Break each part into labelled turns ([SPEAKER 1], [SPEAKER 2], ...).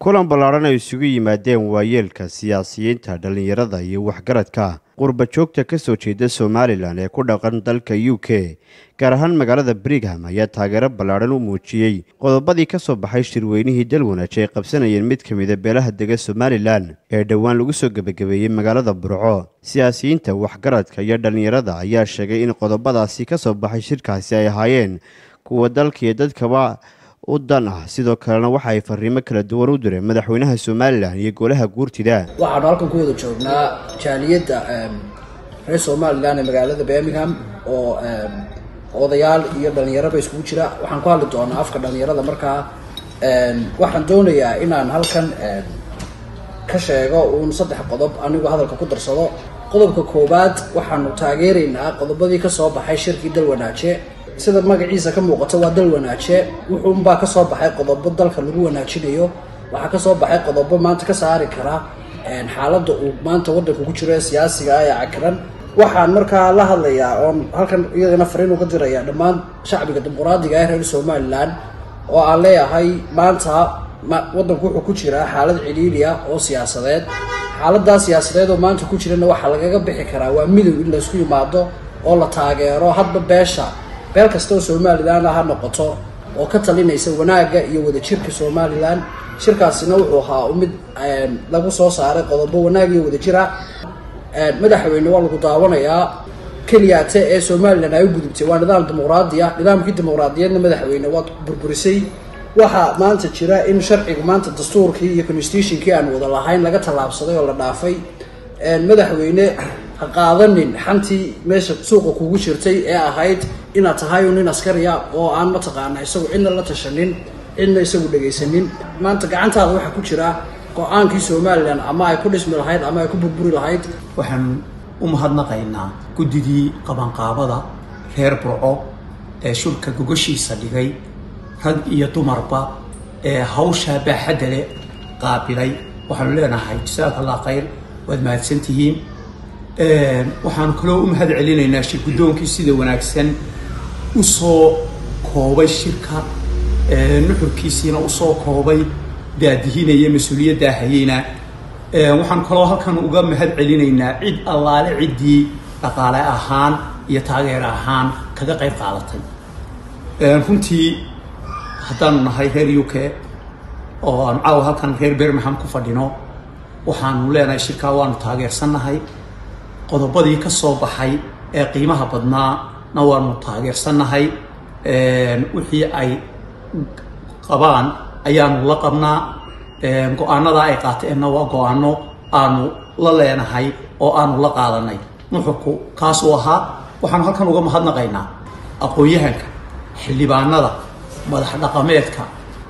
[SPEAKER 1] kulan ballaadhan ay isugu yimaadeen waayeelka siyaasiyiinta dhallinyarada iyo waxgaradka qurba joogta ka soo jeeda somalilan ee ku dhaqan dalka u k gaar ahaan magaalada brigham ayaa taageero ballaadhan u muujiyey qodobadii ka soo baxay shirweynihii dalwanaaji ay qabsanayeen mid ka mida beelaha dega somalilan ee dhowaan lagu soo gebagabeeyey magaalada burco siyaasiyiinta waxgaradka iyo dhallinyarada ayaa sheegay in qodobadaasi ka soo baxay shirkaasi ay ahaayeen kuwa dalkaiyo dadkaba u dan ah sidoo kalena waxa ay fariimo kala duwan u direen madaxweynaha somalilan iyo golaha guurtida
[SPEAKER 2] waxaanu halkan ku wada joognaa jaaliyadda reer somalilan ee magaalada birmingham oo odayaal iyo dhalinyaraba iskugu jira waxaan ku hadli doonaa afka dhalinyarada markaa waxaan doonayaa inaan halkan ka sheego uun saddex qodob anigu hadalka ku darsado qodobka koowaad waxaanu taageeraynaa qodobadii kasoo baxay shirkii dalwanaaje sida magaciisa ka muuqato waa dal wanaaje wuxuunbaa kasoo baxay qodobo dalka lagu wanaajinayo waxaa kasoo baxay qodobo maanta ka saari kara xaaladda uu maanta wadanka ku jiro ee siyaasiga ah ee cakiran waxaan markaa la hadlayaa oon halkan iyadana fariin uga diraya dhammaan shacbiga dimuqraadiga ee reer somalilan oo aan leeyahay maanta wadanku wuxuu ku jiraa xaalad ciliiliya oo siyaasadeed xaaladaa siyaasadeed oo maanta ku jirana waxaa lagaga bixi karaa waa midow in laysku yimaado oo la taageero hadba beesha beel kasta oo somalilan ha noqoto oo ka talinaysa wanaagga iyo wadajirka somalilan shirkaasina wuxuu ahaa mid lagu soo saaray qodobo wanaag iyo wadajira madaxweyne waa lagu daawanayaa keliyaate ee somalilan ay u gudubtay waa nidaam dimuqraadiya nidaamkii dimuqraadiyeedna madaxweyne waad burburisay waxaa maanta jira in sharciga maanta dastuurkii iyo constitutionkii aan wada lahayn laga tallaabsaday oo la dhaafay madaxweyne ha qaadanin xantii meesha suuqa kugu jirtay ee ahayd inaad tahay un nin askariya oo aan mataqaana isagu cidna la tashanin cidna isagu dhegaysanin maanta gacantaada waxaa ku jira go-aankii somalilan ama ay ku dhismi lahayd ama ay ku burburi lahayd
[SPEAKER 3] waxaan u mahadnaqaynaa guddigii qabanqaabada reer burco ee shulka gogoshiisa dhigay rag iyo dumarba ee hawshaa baaxadda leh qaabilay waxaanu leenahay jasaaka allah khayr waad mahadsantihiin waxaanu kaloo u mahad celinaynaa shir guddoonkii sida wanaagsan usoo koobay shirka nuxurkiisiina usoo koobay daadihinaya mas-uuliyaddaa hayeyna waxaan kaloo halkan uga mahad celinaynaa cid allaale ciddii dhaqaale ahaan iyo taageer ahaan kaga qayb qaadatay runtii haddaanu nahay reer u k oo aanu caawa halkan reer birmingham ku fadhino waxaanu leenahay shirkaa waanu taageersannahay qodobadii ka soo baxay ee qiimaha badnaana waanu taageersannahay wixii ay qabaan ayaanu la qabnaa go-aanada ay qaateenna waa go-aano aanu la leenahay oo aanu la qaadanay nuxurku kaasuu ahaa waxaanu halkan uga mahadnaqaynaa aqoon-yahanka xildhibaanada madax dhaqameedka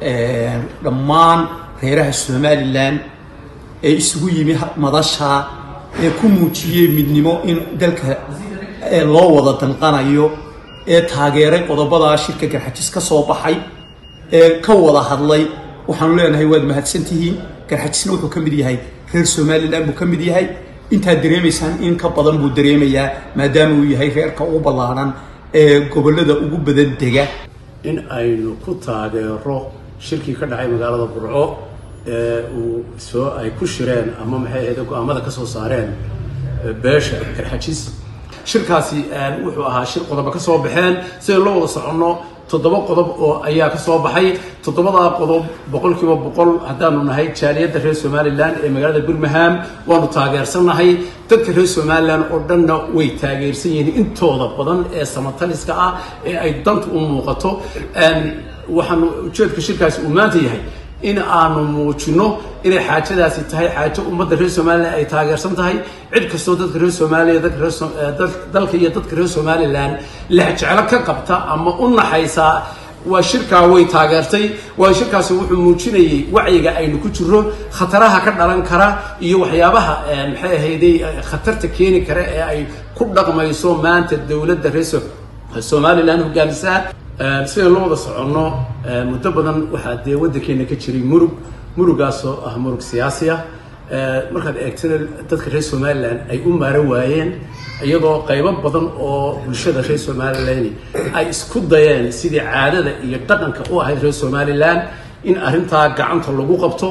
[SPEAKER 3] dhammaan reeraha somalilan ee isugu yimi madashaa ee ku muujiyey midnimo in dalka loo wada danqanayo ee taageeray qodobadaa shirka garxajis ka soo baxay ee ka wada hadlay waxaanu leenahay waad mahadsantihiin garxajisna wuxuu ka mid yahay reer somalilan buu ka mid yahay intaad dareemaysaan in ka badan buu dareemayaa maadaama uu yahay reerka ugu ballaadhan ee gobollada ugu badan dega
[SPEAKER 4] in aynu ku taageero shirkii ka dhacay magaalada burco ee uu soo ay ku shireen ama maxay ahayd go-aamada ka soo saareen beesha garxajis shirkaasi wuxuu ahaa shir qodobo ka soo baxeen sidaynu la wada soconno toddoba qodob oo ayaa ka soo baxay toddobadaa qodob boqolkiiba boqol haddaanu nahay jaaliyadda reer somalilan ee magaalada birmingham waanu taageersannahay dadka reer somalilan oo dhanna way taageersan yihiin intooda badan ee samataliska ah ee ay danta u muuqato waxaanu ujeedka shirkaasi uu maanta yahay in aanu muujino inay xaajadaasi tahay xaajo ummadda reer somalilan ay taageersan tahay cid kastoo dadka reer soomaaliya dalka iyo dadka reer somalilan lexjeclo ka qabta ama u naxaysaa waa shirkaa way taageertay waa shirkaasi wuxuu muujinayay wacyiga aynu ku jiro khataraha ka dhalan kara iyo waxyaabaha maxay ahayday khatarta keeni kara ee ay ku dhaqmayso maanta dowladda reer somalilan hogaamisaa sidaan la wada soconno muddo badan waxaa dee waddankeena ka jiray murug murugaasoo ah murug siyaasi ah markaad eegtana dadka reer somalilan ay u maaro waayeen iyadoo qaybo badan oo bulshada reer somalilan ay isku dayeen sidii caadada iyo dhaqanka u ahayd reer somalilan in arrintaa gacanta lagu qabto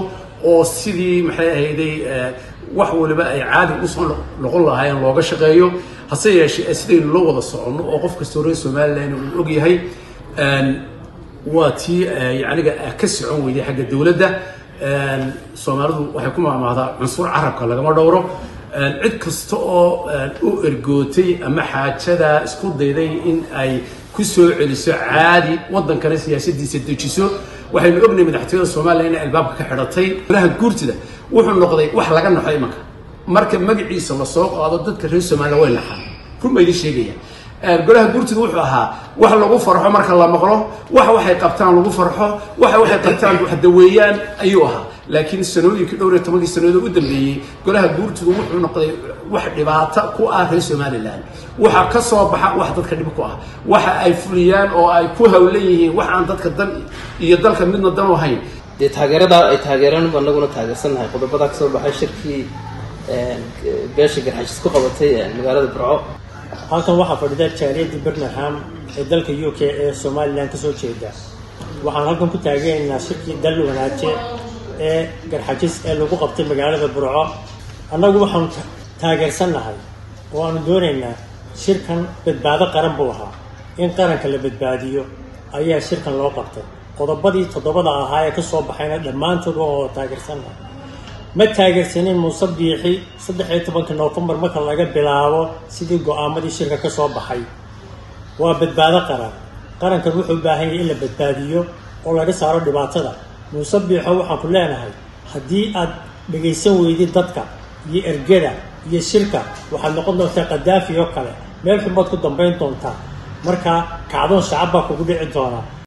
[SPEAKER 4] oo sidii maxay ahayday wax waliba ay caadi usoo noqon lahaayeen looga shaqeeyo hase yeeshee sidaynu la wada soconno oo qof kastoo reer somalilan uu og yahay waa tii yaniga ka socon weyday xagga dowladda soomaalidu waxay ku maamaahdaa cunsur carabka lagama dhowro cid kasta oo u ergootay ama xaajada isku dayday in ay ku soo celiso caadi waddankana siyaasadiisa dejiso waxaynu ognahay madaxtooyada somalilan inay albaabka ka xidhatay golaha guurtida wuxuu noqday wax laga naxo imanka marka magaciisa lasoo qaado dadka reer somalilan way naxaan run baa idin sheegaya golaha guurtida wuxuu ahaa wax lagu farxo marka la maqlo wax waxay qabtaan lagu farxo waxa waxay qabtaan wax daweeyaan ayuu ahaa laakiin sanooyinkii dhowr iyo tobankii sanadood u dambeeyey golaha guurtidu wuxuu noqday wax dhibaato ku ah reer somalilan waxa ka soo baxa wax dadka dhib ku ah waxa ay fuliyaan oo ay ku hawlan yihiin wax aan dadka dan iyo dalka midna dan u ahayn
[SPEAKER 5] dee taageeradaa ay taageereen anaguna taageersannahay qodobadaa kasoo baxay shirkii beesha garxashis ku qabatay magaalada burco
[SPEAKER 6] halkan waxaa fadhida jaaliyadda birmingham ee dalka u k ee somalilan kasoo jeeda waxaan halkan ku taageeraynaa shirkii dal wanaaje ee garxajis ee lagu qabtay magaalada burco annagu waxaanu taageersannahay oo aanu doonaynaa shirkan badbaado qaran buu ahaa in qaranka la badbaadiyo ayaa shirkan loo qabtay qodobadii toddobada ahaa ee kasoo baxayna dhammaantood waa oo taageersannahay ma taageersanin muuse biixi saddex iyo tobanka noofembar marka laga bilaabo sidii go-aamadii shirka ka soo baxay waa badbaado qaran qarankan wuxuu u baahan yahay in la badbaadiyo oo laga saaro dhibaatada muuse biixo waxaan ku leenahay haddii aad dhagaysan weydid dadka iyo ergada iyo shirka waxaad noqon doontaa kadaafi oo kale meel xumaad ku dambayn doontaa marka kacdoon shacab baa kugu dhici doonaa